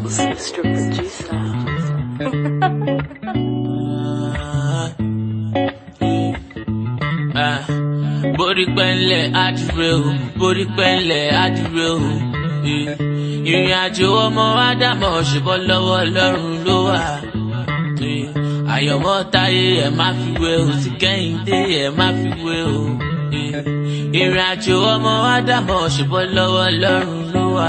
Mr. Producer. borí pẹ́ńlẹ̀ àdúrà o borí pẹ́ńlẹ̀ àdúrà o ìrìn àjò ọmọ ádámọ̀ ṣùgbọ́n lọ́wọ́ ọlọ́run ló wà àyọ̀mọ́ táyé ẹ̀ má fi wé o ti kẹ́hìndé ẹ̀ má fi wé o ìrìn àjò ọmọ ádámọ̀ ṣùgbọ́n lọ́wọ́ ọlọ́run ló wà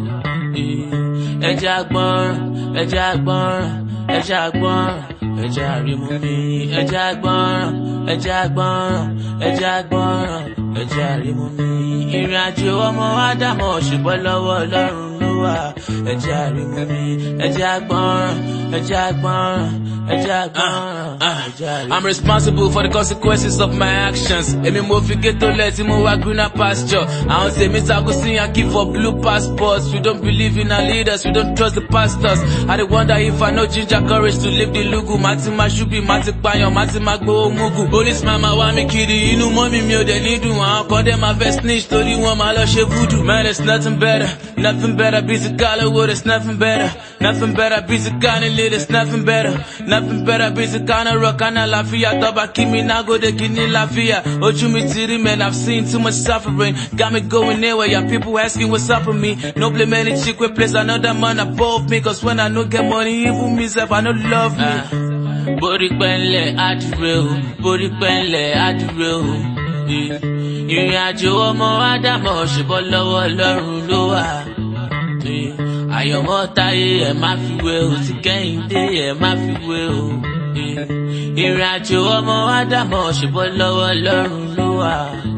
ẹja gbọ́nràn ẹja gbọ́nràn ẹja gbọ́nràn ẹja rímú mi ẹja gbọ́nràn ẹja gbọ́nràn ẹja gbọ́nràn ẹja rímú mi ìrìn àjò ọmọ ádámọ̀ ṣùgbọ́n lọ́wọ́ ọlọ́run ló wà ẹja rímú mi ẹja gbọ́nràn ẹja gbọ́nràn ẹja gbọ́nràn ẹja rímú mi. I'm responsible for the consequences of my actions. Èmi mo fi ghetto lẹ̀ tí mo wá greener pasture. Àwọn tèmi tako sí yankee for blue passports. We don't believe in our leaders, we don't trust the pastors. I dey wonder if I know ginger courage to live the lugu. Màá ti máa ṣubí, màá ti pààyàn, màá ti máa gbowó mugu. Policeman máa wá mi kiri, inú mọ́mí mi ò dẹ̀ ní dùn. Àwọn kan dẹ̀ máa fẹ́ snitch torí wọ́n máa lọ ṣe voodoo. Man, there's nothing better, nothing better. Bí ti Hollywood, there's nothing better, nothing better. Bí ti Ghana, there's nothing better, nothing better. Bí ti Ghana rock, Ghana láfíà. Tọ́ba kí mi náà gòdè kí ní láfíà. Ojú mi ti rí man, I've seen too much suffering. Got me going anywhere, yeah, people asking what's up with me. No blame any chick wey place another man above me. Cause when I no get money, even me self, I no love me. borí pẹ́ńlẹ̀ àdúrà o borí pẹ́ńlẹ̀ àdúrà o ìrìn àjò ọmọ ádámọ̀ ṣùgbọ́n lọ́wọ́ ọlọ́run ló wà àyọ̀mọ́ táyé ẹ̀ má fi wé o ti kẹ́hìndé ẹ̀ má fi wé o ìrìn àjò ọmọ ádámọ̀ ṣùgbọ́n lọ́wọ́ ọlọ́run ló wà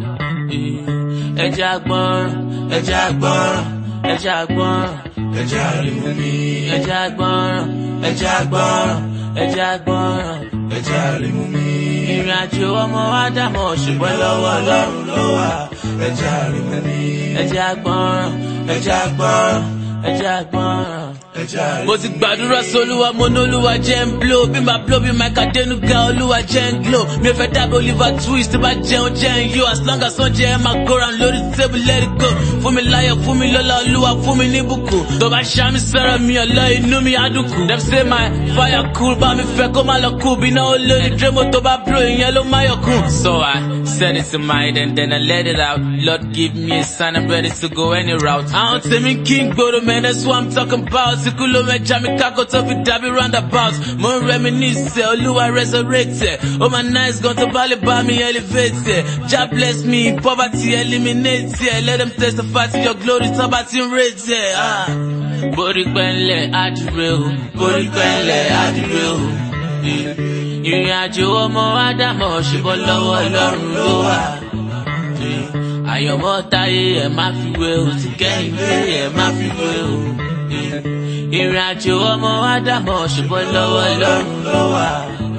ẹja gbọ́nràn ẹja gbọ́nràn ẹja gbọ́nràn ẹja rímú mi ẹja gbọ́nràn ẹja gbọ́nràn ẹja gbọ́nràn ẹja rímú mi. ìrìn àjò ọmọ ádámọ̀ ṣùgbọ́n lọ́wọ́ ọlọ́run ló wà ẹja rímú mi ẹja gbọ́nràn ẹja gbọ́nràn ẹja gbọ́nràn ẹja rímú mi. mo ti gbàdúrà sólúwa mo ní olúwa jẹ́ ń blow bí màá blow bí màá kàdénúgà olúwa jẹ́ ń glow mi ò fẹ́ dàbí oliver twist tí bá jẹun jẹ́ ń yó as long as wọ́n jẹ́ ẹ máa go round lórí table let it go fún mi láyọ̀ fún mi lọ́lá olúwa fún mi ní bùkún tó bá ṣàmì sọ̀rọ̀ mi ọ̀lọ́ inú mi á dùnkù dem say my fire cool bá mi fẹ́ kó má lọ kú bí náà olórí drémo tó bá blow ìyẹn ló má yọ̀ kún. so i set it to mind and then i let it out lord give me a sign i'm ready to go any route. àwọn tèmi kí n gbòòrò man that's what i'm talking about ikú ló mẹ́ja mi kákó tó fi dàbí roundabout mo ń reminisce olúwa resurrect ẹ̀ ó máa nice gan tó bá lè bá mi elevate ẹ̀ jah bless me poverty eliminate ẹ̀ let them testify to your glory tó bá ti ń rate ẹ̀. ah. borí pẹ́ńlẹ̀ àdúrà o borí pẹ́ńlẹ̀ àdúrà o ìrìn àjò ọmọ ádámọ̀ ṣùgbọ́n lọ́wọ́ ọlọ́run ló wà àyọ̀mọ́ táyé ẹ̀ má fi wé o ti kẹ́hìndé ẹ̀ má fi wé o ìrìn àjò ọmọ ádámọ̀ ṣùgbọ́n lọ́wọ́ ọlọ́run ló wà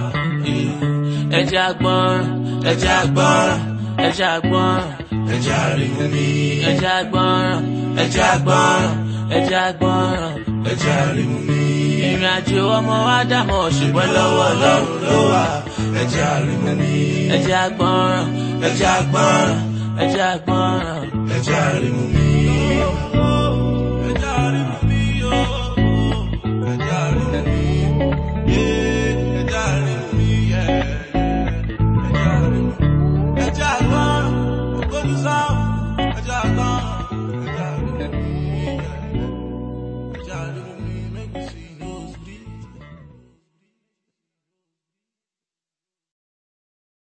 ẹja gbọ́nràn ẹja gbọ́nràn ẹja gbọ́nràn ẹja rímú mi ẹja gbọ́nràn ẹja gbọ́nràn ẹja gbọ́nràn ẹja rímú mi ìrìn àjò ọmọ ádámọ̀ ṣùgbọ́n lọ́wọ́ ọlọ́run ló wà ẹja rímú mi ẹja gbọ́nràn ẹja gbọ́nràn ẹja gbọ́nràn ẹja rímú mi.